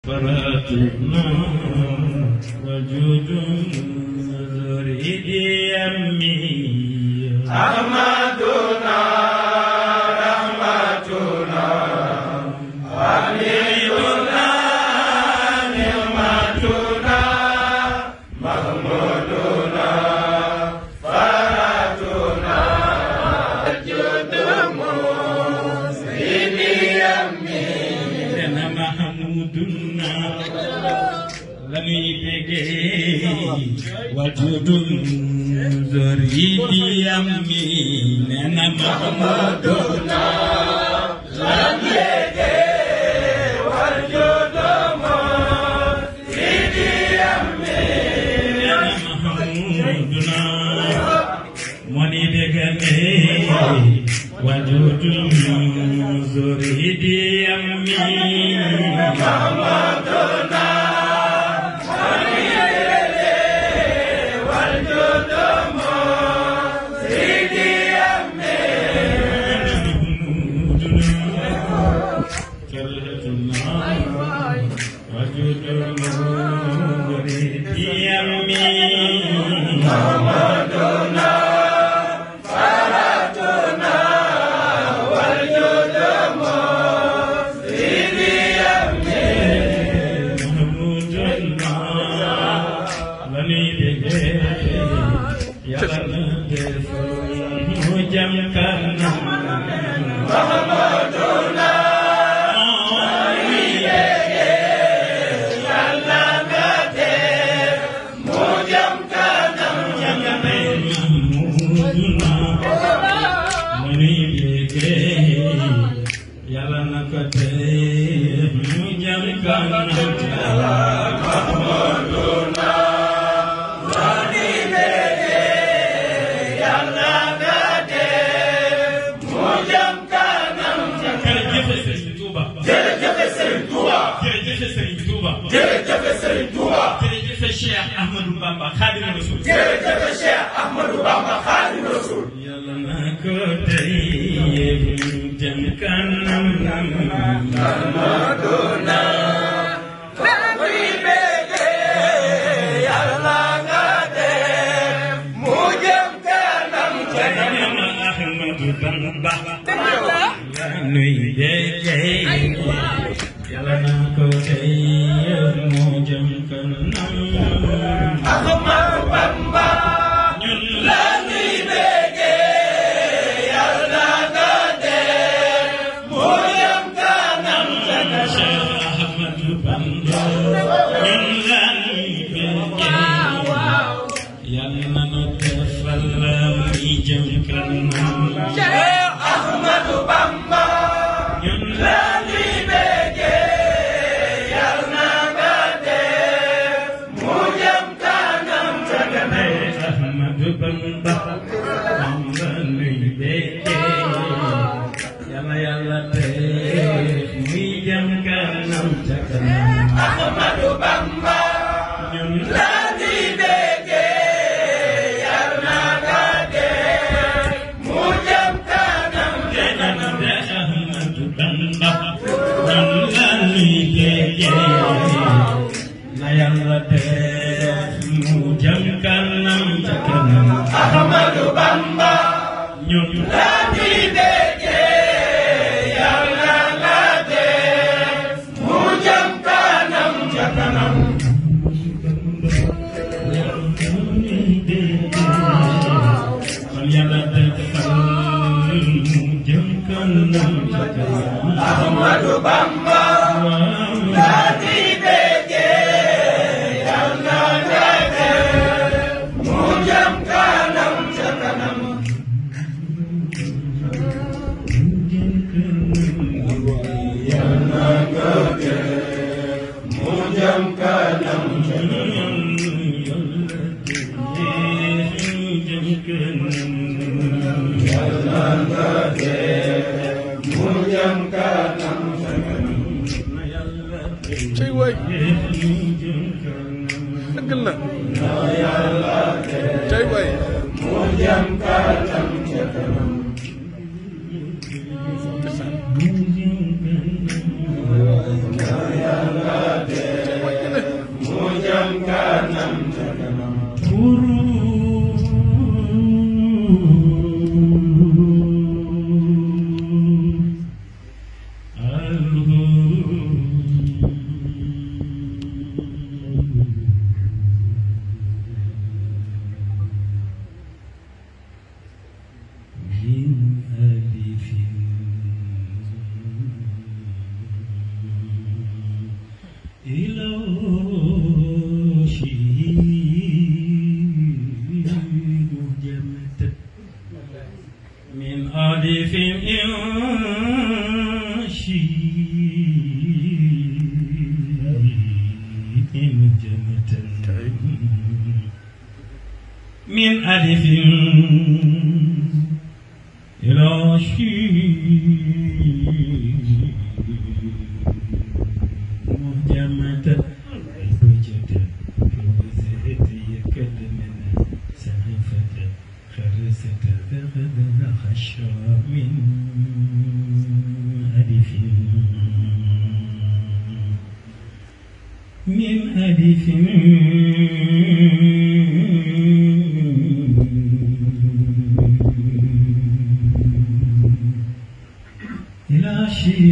فراتنا وجود ذري أمي رحمتنا رحمتنا حبيبنا نعمتنا محمودنا فراتنا جود مسلمي أمي لنا محمودنا لني بيجي وجود ذري أمي لنا محمودنا لم يجي والجود مسلمي أمي لنا محمودنا money begame wajudu zuridi ammi محمدنا والجود مسيدي أمي wajudu zuridi ammi محمدنا فراتنا والجود مسيدي أمي محمدنا موجم كنم Yàlla na ko tey mu jëm kanam محمدنا زاني بيجي يلا نادي موجم كنم jërëjëf Serigne Touba jërëjëf Serigne Touba jërëjëf Serigne Touba jërëjëf Serigne Touba jërëjëf Cheikh Ahmadou Bamba Khadim Rasoul jërëjëf Cheikh Ahmadou Bamba Khadim Rasoul Yàlla na ko tey mu jëm kanam Ahmaduna Zani bege yalla nade موجم كنم Ahmadou Bamba la nuy déggee Yàlla na ko tey mu jëm kanam Ahmadou Bamba ñun la nuy bege yalla nade موجم كنم Cheikh Ahmadou Bamba ñun la nuy déggee Yàlla na nu defal muy jëm kanam Cheikh Ahmadou Bamba ñun la nuy bege yalla nade موجم كنم Ahmadou Bamba Bamba nuy béggee Yàlla yàlla def muy jëm kanam ca kanam Ahmadou Bamba ñun la nuy bege yalla nade موجم كنم Ahmadou Bamba ñun la nuy béggee na yàlla def mu jëm kanam ca kanam Ahmadou Bamba ñun la nuy bege yalla nade موجم كنم kanam kon yàlla defal mu jëm kanam ca kanam Ahmadou Bamba la nuy bege yalla nade موجم كنم kanam موجم كنم موجم كنم cey waay dëgg la cey waay موجم كنم ndeysaan Yàlla من ألف إن جنة من ألف إلى مهجمة وجد وزهد يكلمنا سعفة خرست ذغذ خشى من ألف من ألف إلى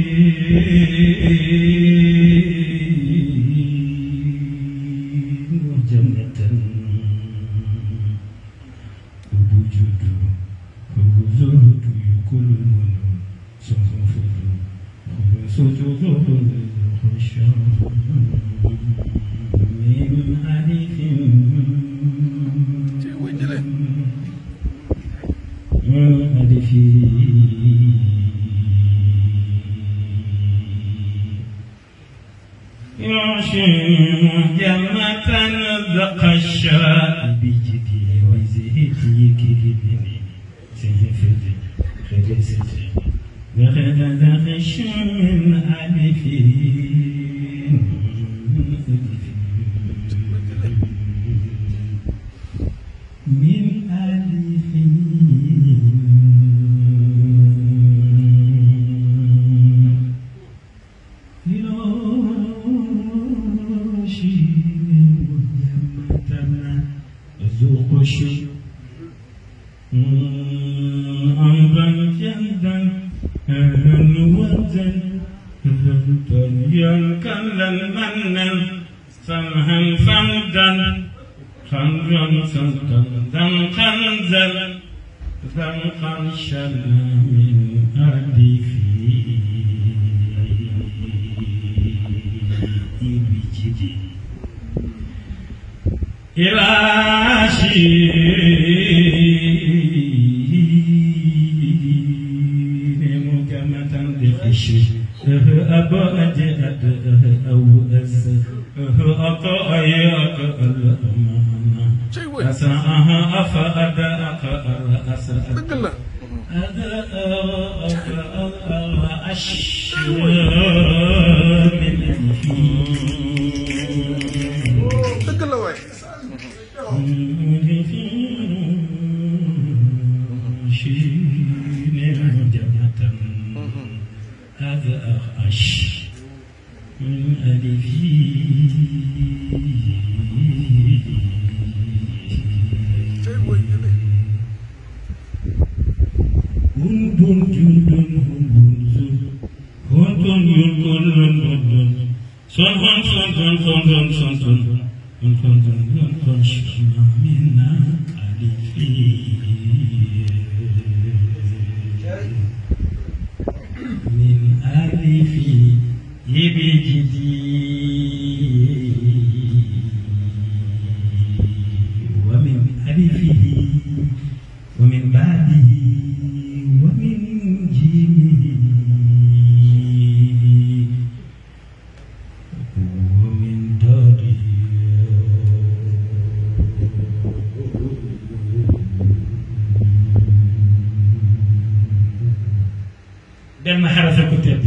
شيء وجنة وجود وزهد كل من سنفذ سجود خشى من ألف من ألف يعشم جنة ذق الشاء بجدي وزهدي كلمني سيفدي خرستي ذخذ ذخش من ألفين من ألفين ذوق شيء أمضا جدا أهلا وزن دنيا كلا منا سمها فمدا خنجا سلطا ذنقا زل ذنقا شلا من ألفين بجدي إلى شيء مجمة لخشي أبا أجأد أو أز أطأي الأمانة أسعها أفأدأك الأسأل dëgg la هذا أشهر من dëgg la waay هذا أخش من ألفي tey booy jële Hundun jundun hundun zun Hundun yunkun lundun dun Son hon son don son don son don Hun hon don don don shina minna alifi Min alifi ibijidi ومن ألفه ومن بعده ومن جيمه ومن داره benn xarafa ko tedd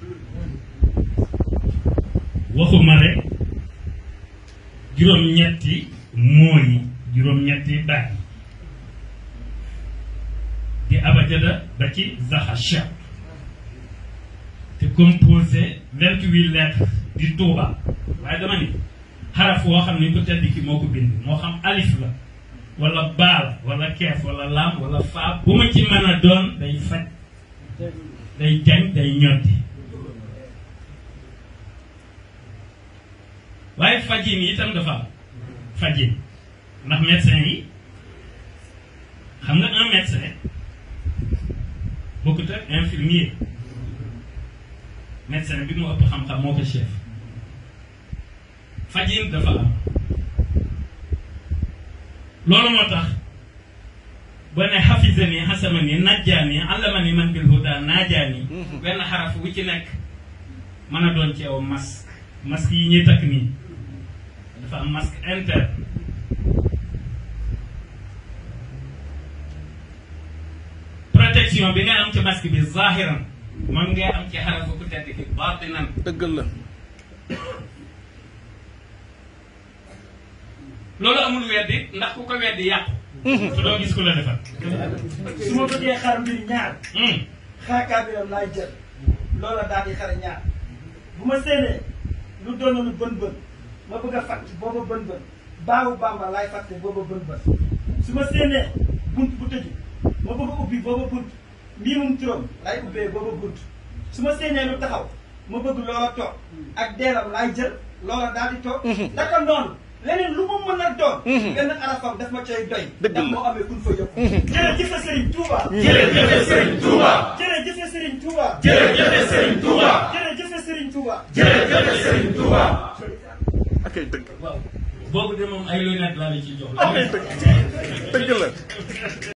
waxuma rek juróom-ñetti mooy juróom-ñetti baat di abajada ba ci zaxasha te composé vingt-huit lettres di tuuba waaye dama ni xaraf woo xam ne ko tedd ki moo ko bind moo xam alif la wala baal wala keef wala laam wala faa bu ma ci mën a doon day faj day jañ day ñoddi waaye fajin yi itam dafa am fajin ndax médecin yi xam nga un médecin bokkut ak infirmier médecin bi mu ëpp xam-xam moo ko chef fajin dafa am loolu moo tax boo ne xafisani xasamani najjaani allamani man bil huda naajaani benn xaraf bu ci nekk mën a doon ci yow masque masque yi ñuy takk nii dafa am masque interne protection bi nga am ci masque bi zahiran moom ngay am ci xarafu ku tedd ki baatinan dëggal la loolu amul weddi ndax ku ko weddi yàqu su doo gis ku la defal su ma bëggee xar mbir ñaar hum xaakaa bi lam laay jël loola daal di xar ñaar bu ma séenee lu doon lu bën bën ma bëgg a fàtt booba bën bën baawu bamba laay fàtte booba bën bën su ma séenee bunt bu tëju ma bëgg a ubbi booba bunt mbiimum turam laay ubbee booba bunt su ma séenee lu taxaw ma bëgg loola toog ak deelam laay jël loola daal di toog naka noonu leneen lu mu mën a doon benn arafam daf ma cay doy Dëgg la. ndax moo amee kun fa yëpp jërëjëf Serigne Touba jërëjëf Serigne Touba jërëjëf Serigne Touba jërëjëf Serigne Touba jërëjëf Serigne Touba jërëjëf Serigne Touba ak ay dëgg waaw boobu de moom ay lunettes laa la ciy jox ak ay dëgg dëgg la